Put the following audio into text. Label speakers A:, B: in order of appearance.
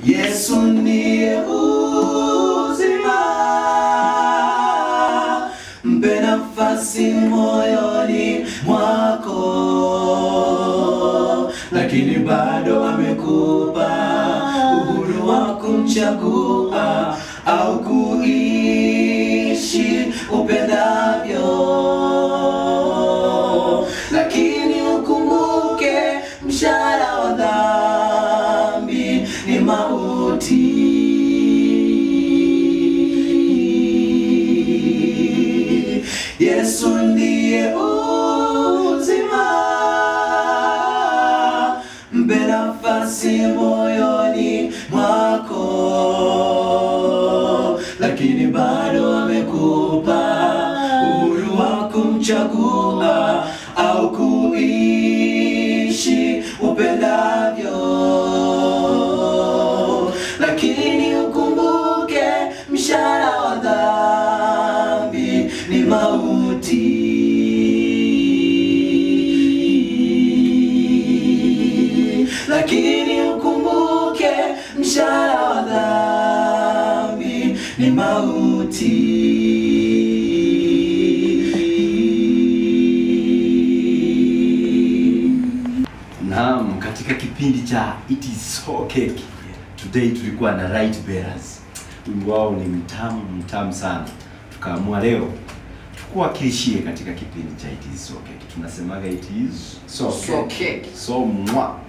A: Yesu ndiye uzima, mpe nafasi moyoni mwako, lakini bado amekupa uhuru wa kumchagua au kuishi upendavyo, lakini ukumbuke mshahara wa dhambi ni mauti. Yesu ndiye uzima, mpe nafasi moyoni mwako, lakini bado amekupa uhuru wa kumchagua au kuishi upendavyo, lakini ukumbuke mshahara wa dhambi ni mauti, lakini ukumbuke mshahara wa dhambi ni mauti.
B: Naam, katika kipindi cha It is so cake. Today tulikuwa na Right Bearers. Wimbo wao ni mtamu mtamu sana. Tukaamua leo tukuwakilishie katika kipindi cha It is so cake. Tunasemaga it is
A: So
B: cake.
A: cake.
B: So mwa.